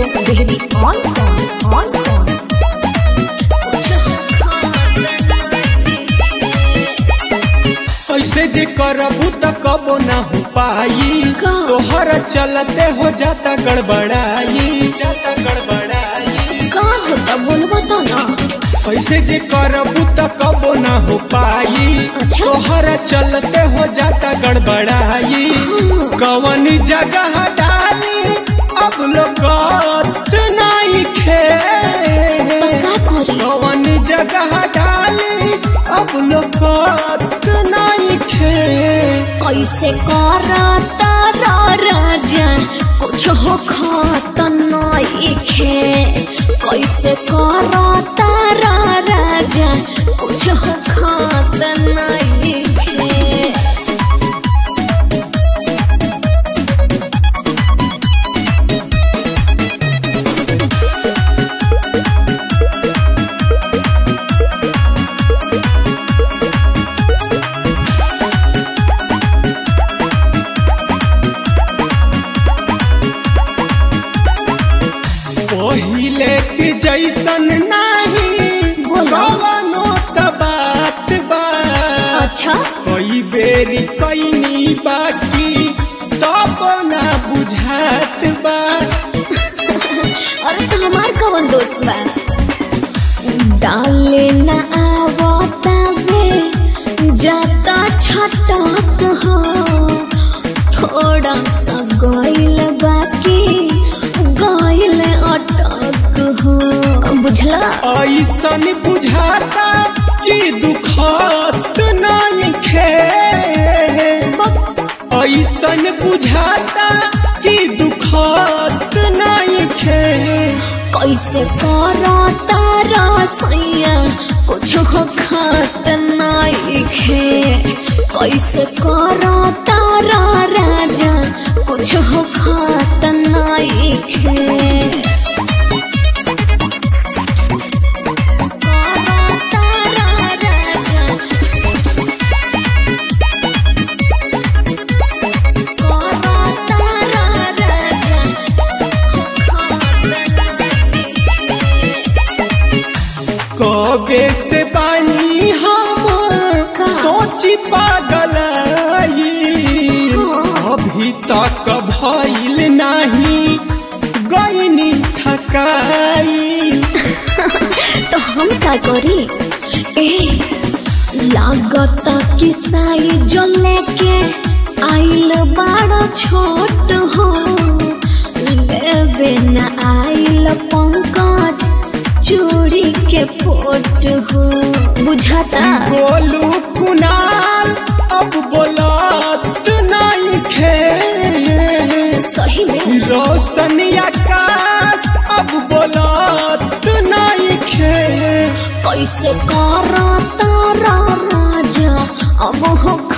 Devi on sound, on sound. ऐसे जे करबू त कबो ना हो पाई का? तोहर चलते हो जाता गड़बड़ाई जाता गड़बड़ाई का होता बोलबो तो ना ऐसे जे करबू त कबो ना हो पाई अच्छा। तोहर चलते हो जाता गड़बड़ाई कवन जगह डाली अब लोग नहीं खे का करी कवन जगह डाली अब लोग नहीं खे कैसे करता रा राजा कुछ हो खात नइखे कैसे करता रा राजा कुछ हो खात नइखे पहिले के जैसन नाही बोलो। कवनो त बात बा अच्छा कई बेरी कैनी बाकी तब ना बुझात बा अरे तो हमार कवन दोस्त बा डाले न आवता वे जाता छटक हो थोड़ा सा गइल बाकी गइल अटक हो बुझला ऐसन बुझाता कि दुखत नहीं खे ऐसन बुझाता कि दुखत नहीं खे कैसे करता रसैया कुछ हो खात नइखे कैसे करता रा राजा कुछ हो खात नइखे करता रा राजा करता रा राजा खात नइखे कबे से बानी हम सोची पागल अभी तक भइल नहीं गईनी थकाई तो हम का करी ए लागत कि साई जो लेके आइल बड़ा छोट हो लेवे न आइल पंकज चूड़ी के फोट हो बुझाता बोलू कुनाल अब बोलत नहीं खे सही में रोशन आकाश अब बोलत नहीं खे कैसे करता रा राजा अब हो